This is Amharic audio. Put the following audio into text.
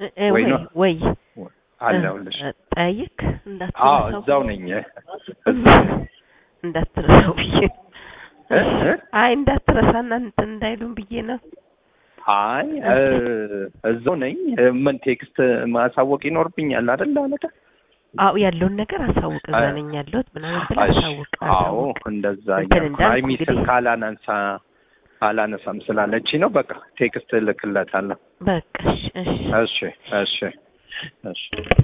እ- እ- ወይ ወይ ነው? ወይ አለሁልሽ። እ- ጠይቅ አዎ እንዳትረሳው እዛው ነኝ። እዛው ነኝ። እንዳትረሳው ብዬ እ? እ? አይ እንዳትረሳና እንትን እንዳይሉን ብዬ ነው። አይ እ፣ እዛው ነኝ። እ፣ ምን ቴክስት ማሳወቅ ይኖርብኛል አይደል አለቃ? አዎ ያለውን ነገር አሳውቅ። እዛ አይ- ነኝ ያለሁት ምናምን ብለህ እሺ። አሳውቅ። አዎ አሳውቅ። እንደዛ እንትን እያልኩ እንዳልኩ አይ ሚስል እንግዲህ- ካላነሳ አላነሳም ስላለች ነው። በቃ ቴክስት እልክለታለሁ። በቃ እሺ እሺ እሺ እሺ እሺ